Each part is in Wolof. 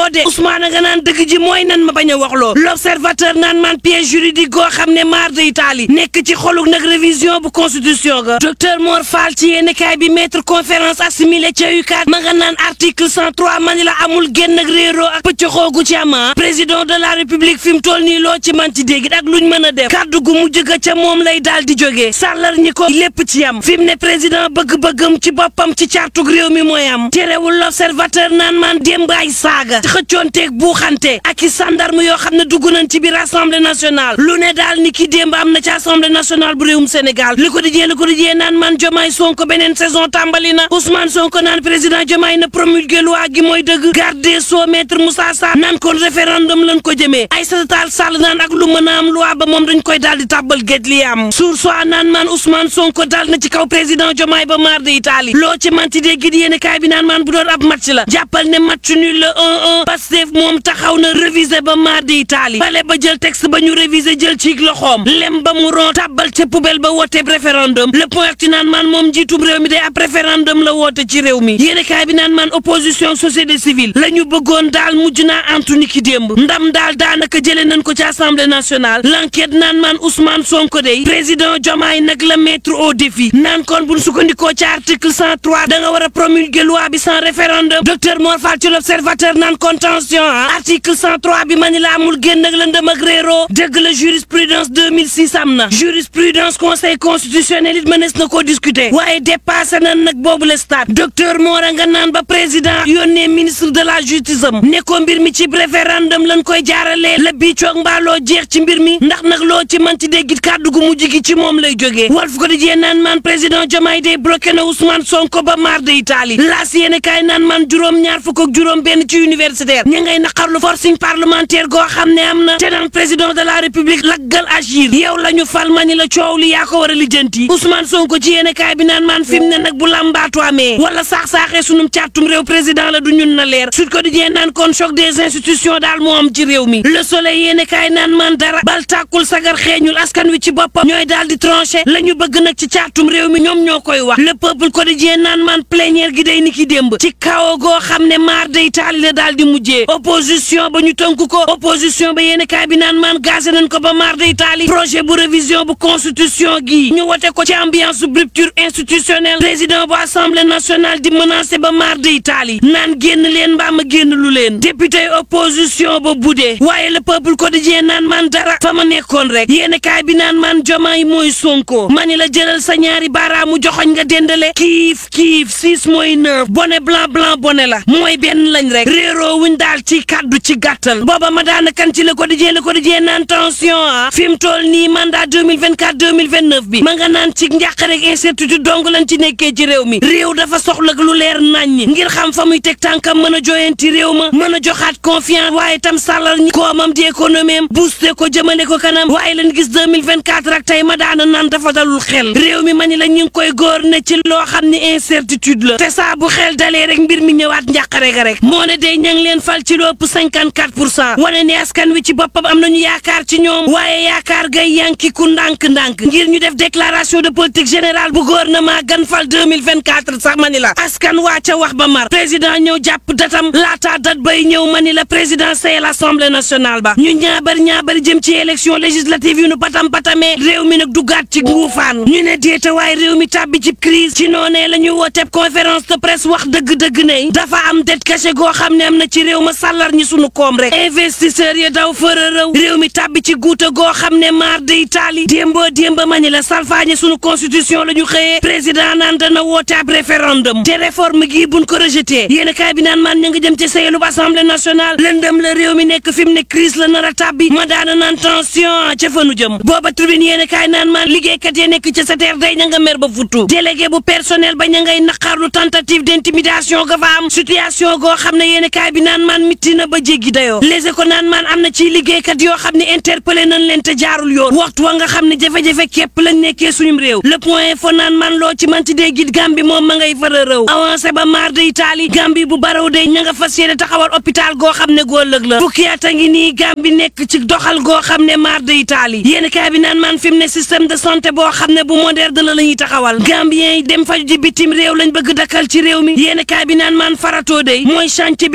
waxloo de Ousmane nga naan dëgg ji mooy nan ma bañ a waxloo l'observateur naan man piège juridique goo xam ne maar de Italie nekk ci xoluk nag révision bu constitution ga docteur Mor Fall ci yéeni kaay bi maître conférence assimilé ca UCAD ma nga naan article 103 mani la amul génn ak réeroo ak pëccëxoogu ci ama président de la république fi mu toll nii loo ci man ci dégg ak luñ mën a def kàddu gu mujj ga ca moom lay daal di jógee sàllar ñi ko lépp ci yam fi mu ne président bëgg-bëggam ci boppam ci cartug réew mi mooy am terewul l'observateur naan man démb ay saaga xëccoonteeg buuxante ak i sandarme yoo xam ne dugg nañ ci biir assemblée nationale lu ne daal ni ki démb am na ci assemblée nationale bu réewum Sénégal li ko dijee li ko dijee naan man Diomaye Sonko beneen saison tàmbali na Ousmane Sonko naan président Diomaye na promulgué loi gi mooy dëgg garde des sceaux maître Moussa Sarr naan kon référendum lañ ko jëmee Aïssata Tall Sall naan ak lu mën a am loi ba moom dañ koy daal di tàbbal géej li am sur soi naan man Ousmane Sonko dal na ci kaw président Diomaye ba maar de Italie loo ci manti dee gi di yéen kaay bi naan man bu doon ab match la jàppal ne match nul la 1-1 Pastef moom taxaw na réviser ba maar de Italie bale ba jël texte ba ñu réviser jël ci loxoom lem ba mu ron tàbbal ca poubelle ba woote référendum le point ci naan man moom njiitum réew mi day ab référendum la woote ci réew mi yéen kaay bi naan man opposition société civile la ñu bëggoon daal mujj naa antu ni ki démb ndam daal daanaka jëlee nañ ko ci assemblée nationale l'enquête naan man Ousmane Sonko day président Diomaye nag la mettre au défi naan kon buñ sukkandikoo ci article 103 da nga war a promulguer loi bi sans référendum docteur Mor Fall ci l'observateur naan contention ah article 103 bi ma ni la amul génn ak lëndëm ak réeroo dëgg la jurisprudence 2006 am na jurisprudence conseil constitutionnel it mënees na koo discuter waaye dépassé nañ nag boobu le stade docteur Mora nga naan ba président yónnee ministre de la justice am ne ko mbir mi ci référendum lañ koy jaaralee la bii coog mbaaloo jeex ci mbir mi ndax nag loo ci mën ci déggit kàddu gu mujj gi ci moom lay jógee Walf ko di jee naan man président Diomaye day bloqué na Ousmane Sonko ba maar de Italie laas yéene kaay naan man juróom ñaar fukk ak juróom benn ci universitaire ña ngay naqarlu forcing parlementaire goo xam ne am na te naan président de la république laggal agir yow la ñu fal ma ni la coow li yaa ko war a lijjanti Ousmane Sonko ci yéene kaay bi naan man fi mu ne nag bu lambaatu amee wala saax-saaxee sunum càttum réew président la du ñun na leer Sud Quotidien naan kon choc des institutions daal moo am ci réew mi le soleil yéene kaay naan man dara bal tàkkul sagar xeeñul askan wi ci boppam ñooy daal di tranché la ñu bëgg nag ci càttum réew mi ñoom ñoo koy wax le peuple quotidien naan man plénière gi day ni ki démb ci kawo goo xam ne maar day taali la daal di mujjee opposition ba ñu tënk ko opposition ba yéene kaay bi naan man gazé nañ ko ba maar day taali projet bu révision bu constitution gi ñu wote ko ci ambiance bu rupture institutionnelle président bu assemblée nationale di menacé ba maar day taali naan génn leen mbaa ma génn lu leen député opposition ba budee waaye le peuple quotidien naan man dara fa ma nekkoon rek yéene kaay bi naan man jomaay mooy sonko mani la jëlal sa ñaari baaraamu joxoñ nga dendale kiif kiif six mooy neuf bonnet blanc blanc bonnet la mooy benn lañ rek réeroo wuñ daal ci kàddu ci gàttal booba ma daana kan ci le quotidien le quotidien naan tension ah fi mu toll nii mandat 2024 2029 bi ma nga naan ci njàqare ak incertitude dong lañ ci nekkee ci réew mi réew dafa soxla lu leer naññi ngir xam fa muy teg tànkam mën a joyanti réew ma mën a joxaat confiance waaye tam sàllal ñi koomam di économie am booster ko jëmale ko kanam waaye lañ gis 2024 ak tey ma daana naan dafa dalul xel réew mi ma ni la ñu ngi koy góor ne ci loo xam ne incertitude la te saa bu xel dalee rek mbir mi ñëwaat njàqare ga rek moo ne day ña ngi leen fal ci lu ëpp 54 pour cent wane ne askan wi ci boppam am nañu yaakaar ci ñoom waaye yaakaar gay yanki ku ndànk-ndànk ngir ñu def déclaration de politique générale bu gouvernement gan fal 2024 sax ma ni la askan waa ca wax ba mar président ñëw jàpp datam laata dat bay ñëw ma ni la président sayel assemblée nationale ba ñu ñaabar ñaabar jëm ci élection législative yu nu patam patamee réew mi nag duggaat ci nguufaan ñu ne déeta waaye réew mi tàbbi ci crise ci noonee la ñu wooteb conférence de presse wax dëgg-dëgg ne dafa am det caché goo xam ne am na ci réew ma sàllar ñi sunu koom rek investisseurs yi daw fëra rëw réew mi tàbbi ci guuta goo xam ne maar de Italie démboo démba ma ni la salfaañe sunu constitution la ñu xëyee président naan dana woote ab référendum te réforme gii buñ ko rejeté yéen kaay bi naan man ña nga jëm ci sayelub assemblée nationale lëndëm la réew mi nekk fi mu ne crise la nar a tàbbi ma daana naan tension ca fanu jëm booba tribune yéen kaay naan man liggéeykat yi nekk ci SETER day ña nga mer ba futtu délégué bu personnel ba ña ngay naqarlu tentative d'intimidation ga fa am situation goo xam ne yéen kaay bi naan man mitti na ba jéggi dayoo léegi ko naan man am na ci liggéeykat yoo xam ne interpellé nañ leen te jaarul yoon waxtu wa nga xam ne jafe-jafe képp lañ nekkee suñum réew le point info naan man loo ci manti dee git Gambie moom ma ngay fara rëw avancé ba maar de Italie Gambie bu baraw de ña nga fas yéene taxawal hôpital goo xam ne góor lëg la fukki at a ngi nii Gambie nekk ci doxal goo xam ne maar de Italie yéen kaay bi naan man fi mu ne système de santé boo xam ne bu moderne la la ñuy taxawal Gambien yi dem faju ji bitim réew lañ bëgg dakkal ci réew mi yéen kaay bi naan man faratoo de mooy chantier bi gën a mag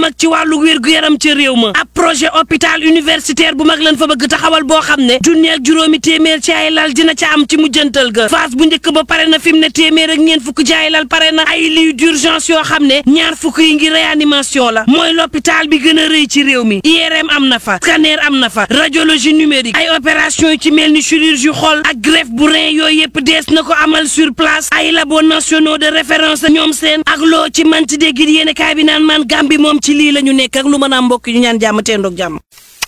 mag ci wàllu wér-gu-yaram ca réew ma ab projet hôpital universitaire bu mag lan fa bëgg taxawal boo xam ne junni ak juróomi téeméer ci ay lal dina ca am ci mujjantal ga phase bu njëkk ba pare na fi mu ne téeméer ak ñeent fukk ci ay lal pare na ay lits d'urgence yoo xam ne ñaar fukk yi ngi réanimation la mooy l'hôpital bi gën a rëy ci réew mi IRM am na fa scanner am na fa radiologie numérique ay opération yu ci mel ni chirurgie xol ak greffe bu rein yooyu yëpp dees na ko amal sur place ay labos nationaux de référence ñoom seen ak loo ci manti dégg yéen kaay bi naan man Gàmbi moom ci lii la ñu nekk ak lu mën a am mbokk ñu ñaan jàmm teendoog jàmm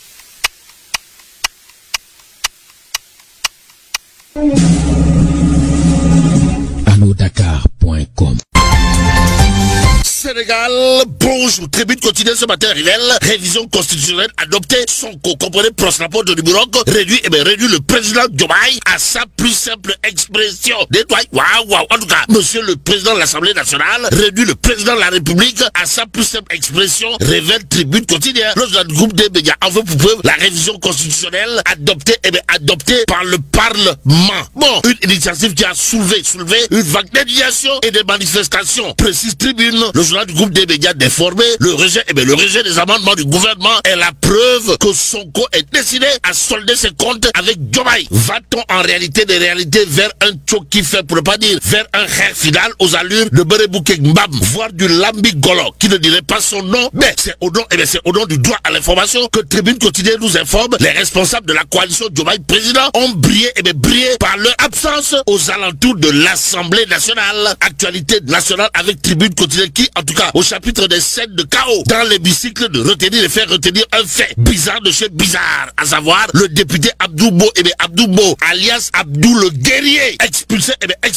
anodakar.com Sénégal, bonjour. Tribune quotidienne ce matin révèle révision constitutionnelle adoptée. Sonko, comprenez, rapport de Nuburoc, réduit, et bien réduit le président Diomaye à sa plus simple expression. Détoile, waouh, waouh. En tout cas, monsieur le président de l'Assemblée nationale réduit le président de la République à sa plus simple expression, révèle Tribune quotidienne. Lors du groupe des médias, en veut pour preuve la révision constitutionnelle adoptée, et bien adoptée par le Parlement. Bon, une initiative qui a soulevé, soulevé une vague d'indignation et de manifestations. Précise Tribune, le journal du groupe des médias déformé, le rejet, eh bien, le rejet des amendements du gouvernement est la preuve que Sonko est décidé à solder ses comptes avec Diomaye. Va-t-on en réalité des réalités vers un qui fait pour ne pas dire vers un rêve final aux allures de Berebouke Mbam, voire du Lambi Golo, qui ne dirait pas son nom, mais c'est au nom, eh bien, c'est au nom du droit à l'information que Tribune quotidienne nous informe les responsables de la coalition Diomaye président ont brillé, et bien, brillé par leur absence aux alentours de l'Assemblée nationale. Actualité nationale avec Tribune quotidienne qui, en tout cas, au chapitre des scènes de chaos dans l'hémicycle de retenir et faire retenir un fait bizarre de chez bizarre, à savoir le député Abdoubo, et bien Abdoubo, alias Abdou le guerrier, expulsé, et bien expulsé